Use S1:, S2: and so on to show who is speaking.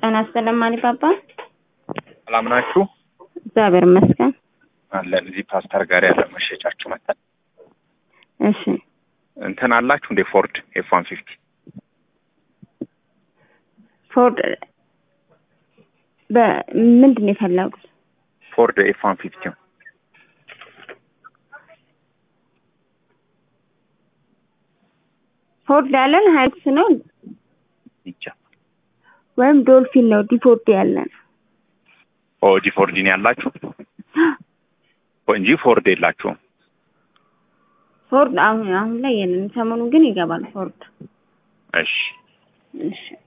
S1: ጤና ይስጥልን ማሊባባ።
S2: ሰላም ናችሁ?
S1: እግዚአብሔር ይመስገን።
S2: አለን እዚህ ፓስተር ጋር ያለ መሸጫችሁ መጣል
S1: እሺ
S2: እንትን አላችሁ እንዴ? ፎርድ ኤፍ ዋን ፊፍቲ
S1: ፎርድ በምንድን ነው የፈለጉት?
S2: ፎርድ ኤፍ ዋን ፊፍቲ
S1: ፎርድ ያለን ሀይሉክስ ነው
S2: ይቻ
S1: ወይም ዶልፊን ነው ዲፎርድ ያለን
S2: ኦ ጂ ፎርዲን ያላችሁ እንጂ ፎርድ የላችሁም።
S1: ፎርድ አሁን አሁን ላይ የለን። ሰሞኑን ግን ይገባል ፎርድ።
S2: እሺ
S1: እሺ